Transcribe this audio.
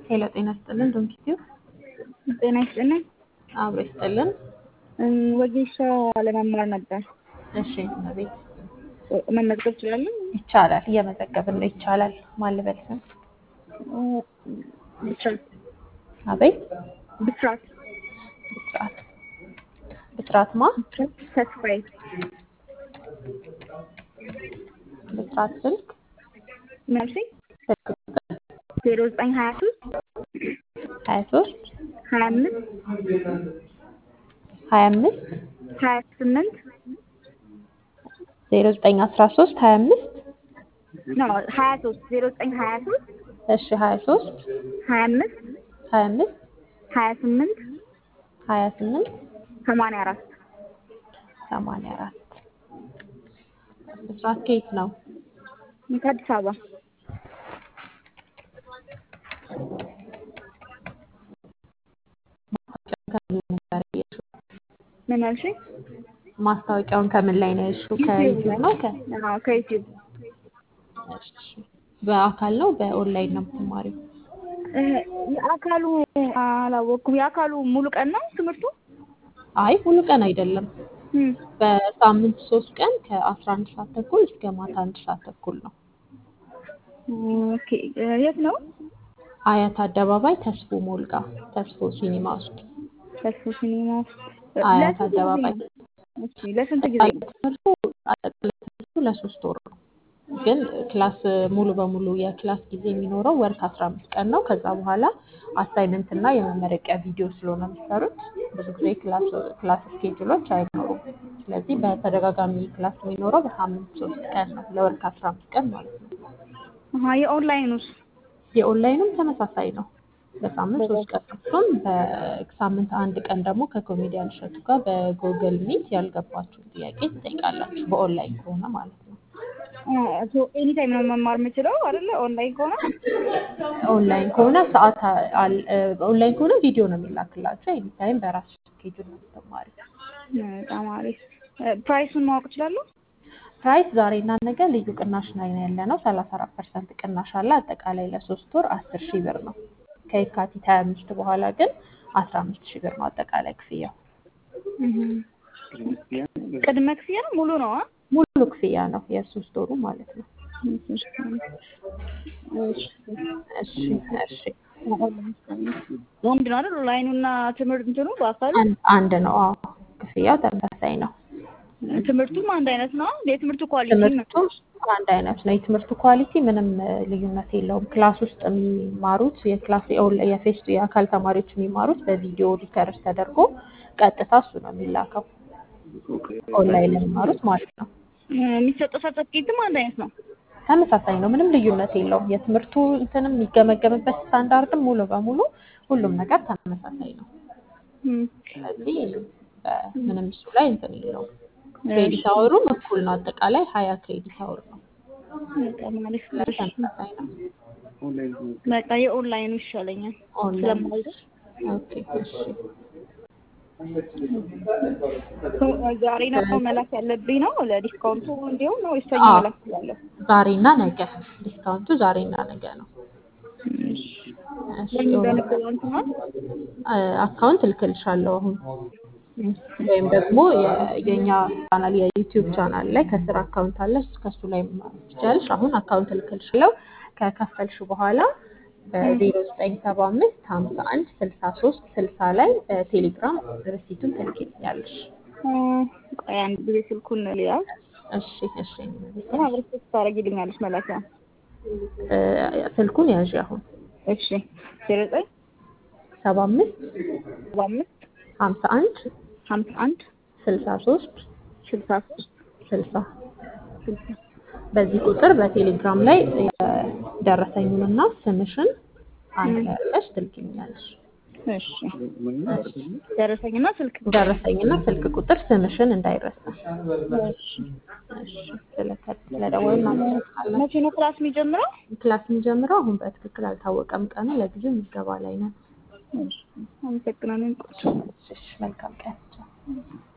ሄሎ ጤና ይስጥልን። ዶንኪቲዩ ጤና ይስጥልኝ። አብሮ ይስጥልን። ወጌሻ ለመማር ነበር። እሺ እመቤት መመዝገብ እችላለሁ? ይቻላል። እየመዘገብን ነው። ይቻላል። ማን ልበል ስም? ብስራት አቤት ብስራት ብስራት ብስራት ማ ብስራት ተስፋዬ ብስራት ስልክ መልሲ ስልክ ዜሮ ዘጠኝ ሀያ ሶስት ሀያ ሶስት ሀያ አምስት ሀያ አምስት ሀያ ስምንት ዜሮ ዘጠኝ አስራ ሶስት ሀያ አምስት ኖ ሀያ ሶስት ዜሮ ዘጠኝ ሀያ ሶስት እሺ ሀያ ሶስት ሀያ አምስት ሀያ አምስት ሀያ ስምንት ሀያ ስምንት ሰማንያ አራት ሰማንያ አራት ብስራት ከየት ነው? ከአዲስ አበባ ምን አልሽኝ? ማስታወቂያውን ከምን ላይ ነው ያልሽው? ከዩቲዩብ ነው? ከ አዎ ከዩቲዩብ እሺ። በአካል ነው በኦንላይን ነው የምትማሪው? የአካሉ አላወቅኩም። የአካሉ ሙሉ ቀን ነው ትምህርቱ? አይ ሙሉ ቀን አይደለም። እም፣ በሳምንት ሶስት ቀን ከአስራ አንድ ሰዓት ተኩል እስከ ማታ አንድ ሰዓት ተኩል ነው። ኦኬ የት ነው? አያት አደባባይ ተስፎ ሞልጋ ተስፎ ሲኒማ ውስጥ ተስፎ ሲኒማ ውስጥ። አያት ለስንት ጊዜ አደባባይ ነው? እሺ ለስንት ጊዜ ነው? ትምህርቱ አጠቃላይ ትምህርቱ ለሶስት ወር ነው። ግን ክላስ ሙሉ በሙሉ የክላስ ጊዜ የሚኖረው ወር ከአስራ አምስት ቀን ነው። ከዛ በኋላ አሳይመንት እና የመመረቂያ ቪዲዮ ስለሆነ የሚሰሩት ብዙ ጊዜ ክላስ ክላስ ስኬጁሎች አይኖሩም። ስለዚህ በተደጋጋሚ ክላስ የሚኖረው በሳምንት ሶስት ቀን ነው፣ ለወር ከአስራ አምስት ቀን ማለት ነው። አሀ የኦንላይኑስ? የኦንላይኑም ተመሳሳይ ነው። በሳምንት ሶስት ቀን ነው። እሱም በሳምንት አንድ ቀን ደግሞ ከኮሜዲያን እሸቱ ጋር በጎግል ሚት ያልገባችሁን ጥያቄ ትጠይቃላችሁ። በኦንላይን ከሆነ ማለት ነው። ኤኒ ታይም ነው መማር የምችለው አይደለ? ኦንላይን ከሆነ ኦንላይን ከሆነ ሰዓት አል- ኦንላይን ከሆነ ቪዲዮ ነው የሚላክላቸው። ኤኒ ታይም በራስሽ ስኬጁል ነው የምትማሪው። በጣም አሪፍ። ፕራይሱን ማወቅ እችላለሁ? ፕራይስ ዛሬና ነገ ልዩ ቅናሽ ላይ ነው ያለ ነው። ሰላሳ አራት ፐርሰንት ቅናሽ አለ። አጠቃላይ ለሶስት ወር አስር ሺህ ብር ነው። ከየካቲት ሀያ አምስት በኋላ ግን አስራ አምስት ሺህ ብር ነው አጠቃላይ ክፍያው። ቅድመ ክፍያ ነው ሙሉ ነው? አ? ሙሉ ክፍያ ነው የሶስት ወሩ ማለት ነው። እሺ እሺ አንድ ነው አይደል? ኦንላይኑና ትምህርት እንትኑ በአካል አንድ አንድ ነው። አዎ ክፍያው ተመሳሳይ ነው። ትምህርቱም አንድ አይነት ነው። የትምህርቱ ኳሊቲ ነው። ትምህርቱም አንድ አይነት ነው። የትምህርቱ ኳሊቲ ምንም እ, ልዩነት የለውም። ክላስ ውስጥ የሚማሩት የክላስ የኦንላ- የፌስ የአካል ተማሪዎች የሚማሩት በቪዲዮ ሪከርድ ተደርጎ ቀጥታ እሱ ነው የሚላከው ኦንላይን ለሚማሩት ማለት ነው። የሚሰጠው ሰርተፍኬትም አንድ አይነት ነው። ተመሳሳይ ነው። ምንም ልዩነት የለውም። የትምህርቱ እንትንም የሚገመገምበት ስታንዳርድም ሙሉ በሙሉ ሁሉም ነገር ተመሳሳይ ነው። እም፣ ስለዚህ እ፣ ምንም እሱ ላይ እንትን የለውም። ክሬዲት አወሩም እኩል ነው። አጠቃላይ ሀያ ክሬዲት አወር ነው። በጣም አሪፍ። እሺ፣ ተመሳሳይ ነው። በቃ የኦንላይኑ ይሻለኛል ኦንላይን ስለማልደርስ ኦኬ እሺ ዛሬ ነው መላክ ያለብኝ ነው ለዲስካውንቱ እንዲሁም ነው ወይስ ሰኞ አዎ። መላክ እችላለሁ? ዛሬና ነገ ዲስካውንቱ ዛሬና ነገ ነው። እሺ ለምን በንግድ ባንክ ነው? እ፣ አካውንት እልክልሻለሁ አሁን ወይም ደግሞ የ- የእኛ ቻናል የዩቲዩብ ቻናል ላይ ከስር አካውንት አለ ከሱ ላይ ማድረግ ትችላለሽ። አሁን አካውንት እልክልሻለሁ። ከከፈልሽ በኋላ በዜሮ ዘጠኝ ሰባ አምስት ሀምሳ አንድ ስልሳ ሶስት ስልሳ ላይ በቴሌግራም ርሲቱን ትልኪልኛለሽ። እ፣ ቆይ አንድ ጊዜ ስልኩን ልያዝ እሺ እሺ እና አብረሽ ታደርጊልኛለሽ መላኪያ። እ፣ ስልኩን ያዥ አሁን እሺ ዜሮ ዘጠኝ ሰባ አምስት ሰባ አምስት ሀምሳ አንድ ሀምሳ አንድ ስልሳ ሶስት ስልሳ ሶስት ስልሳ ስልሳ በዚህ ቁጥር በቴሌግራም ላይ የደረሰኙንና ስምሽን አንድ ላይ አድርገሽ ትልኪልኛለሽ። እሺ ደረሰኝና ስልክ ቁጥር። ደረሰኝና ስልክ ቁጥር ስምሽን እንዳይረሳ። እሺ እሺ፣ ስለከ- ስለደወልን አመሰግናለን። መቼ ነው ክላስ የሚጀምረው? ክላስ የሚጀምረው አሁን በትክክል አልታወቀም ቀኑ። ለጊዜው ምዝገባ ላይ ነን። እሺ አመሰግናለን። እሺ፣ መልካም ቀን።